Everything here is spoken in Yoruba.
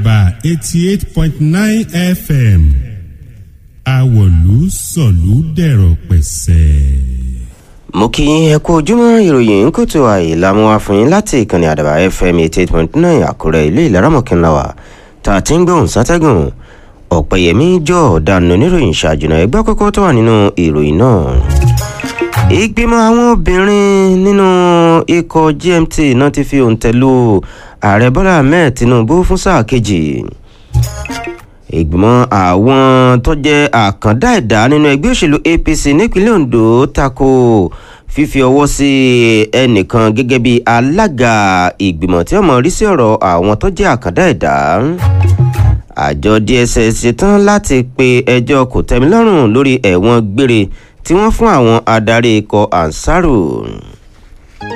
àdàbà eighty eight point nine fm àwọ̀lú sọ̀lú dẹ̀rọ̀ pẹ̀sẹ̀. mo kí ẹ kú ojúmọ́ ìròyìn kùtù àìlàmú àfihàn láti ìkànnì àdàbà fm eighty eight point nine àkúrẹ́ ilé ìlaramọ̀kànláwà tá a ti ń gbóhùn sátẹ́gùn ọ̀pẹ̀yẹmí jọ ọ̀daràn oníròyìn ṣàjùnà ẹgbẹ́ kọ́kọ́ tó wà nínú ìròyìn náà. ìgbìmọ̀ àwọn obìnrin nínú ikọ̀ gmt náà ti fi òǹtẹ̀ lu ààrẹ bọ́lá ahmed tinubu fún sáà kejì ìgbìmọ̀ àwọn tó jẹ́ àkàndá ẹ̀dá nínú ẹgbẹ́ òṣèlú apc nípínlẹ̀ ondo tako fífi ọwọ́ sí ẹnìkan gẹ́gẹ́ bí alága ìgbìmọ̀ tí ọmọ rí sí ọ̀rọ̀ àwọn tó jẹ́ àkàndá ẹ̀dá àjọ dss ṣetán láti pe ẹjọ́ kòtẹ́milọ́rùn lórí ẹ̀wọ̀n gbére tí wọ́n fún àwọn adarí ikọ̀ ansaru